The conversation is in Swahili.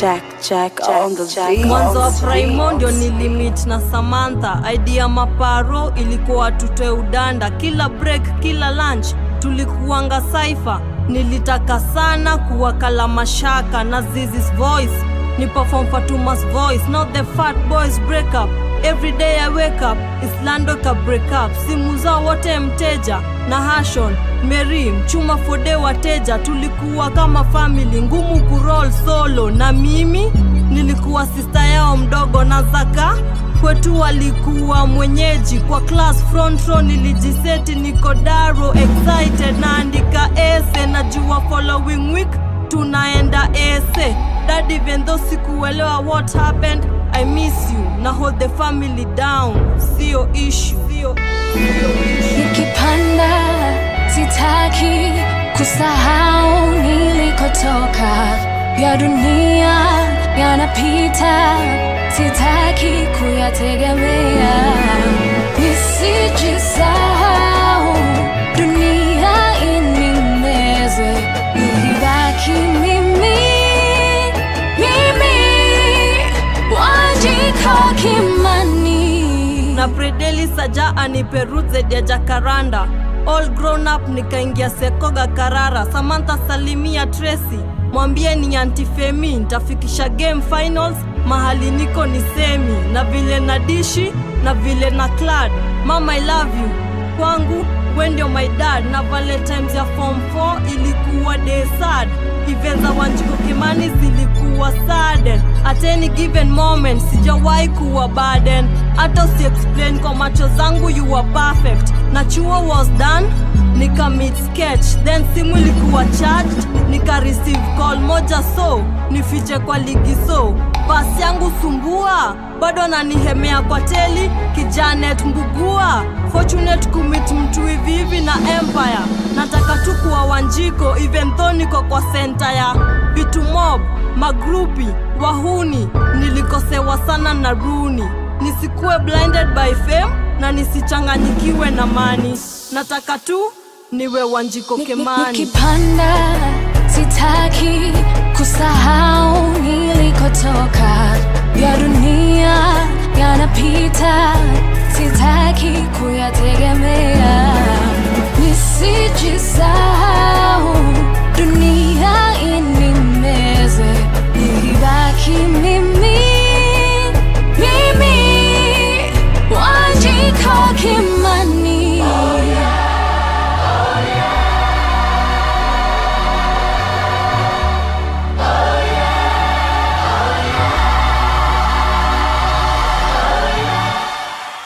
Jack, Jack, on the beat. mwanzo wa Primo ndio nilimit na Samantha. Idea maparo ilikuwa tutoe udanda, kila break, kila lunch tulikuanga saifa. Nilitaka sana kuwakala mashaka na Zizi's voice, ni perform Fatuma's voice, not the fat boys break up. Every day I wake up, Islando ka break up. Simu zao wote mteja na Hashon, Mary, Mchuma Fode wateja, tulikuwa kama family, ngumu kuroll solo na mimi nilikuwa sista yao mdogo na Zaka kwetu walikuwa mwenyeji kwa class front row nilijiseti niko daro excited naandika ese najua following week tunaenda ese dad even though sikuelewa what happened I miss you na hold the family down sio issue sio sio issue Nikipanda sitaki kusahau nilikotoka, ya dunia yanapita, sitaki kuyategemea, nisijisahau, dunia inimeze, nilibaki mimi, mimi, Wanjiko Kimani. na Predeli Saja aniperuze ya Jacaranda all grown up nikaingia Sekoga Karara Samantha Salimia Tracy mwambie ni antifemi ntafikisha game finals mahali niko ni semi na vile na dishi na vile na clad mama I love you kwangu we ndio my dad na valentines ya form 4 ilikuwa day sad events za Wanjiko Kimani zilikuwa sudden at any given moment sijawahi kuwa burden hata usi explain kwa macho zangu you were perfect na chuo was done nika meet sketch then simu ilikuwa charged nika receive call moja so nifiche kwa ligi so pasi yangu sumbua bado nanihemea kwa teli kijanet mbugua fortunate kumit mtu hivi hivi na empire nataka tu kuwa wanjiko even though niko kwa senta ya vitu mob magrupi wahuni nilikosewa sana na runi nisikuwe blinded by fame na nisichanganyikiwe na mani nataka tu niwe wanjiko Ni- ni- kemani Nikipanda sitaki kusahau nilikotoka, ya dunia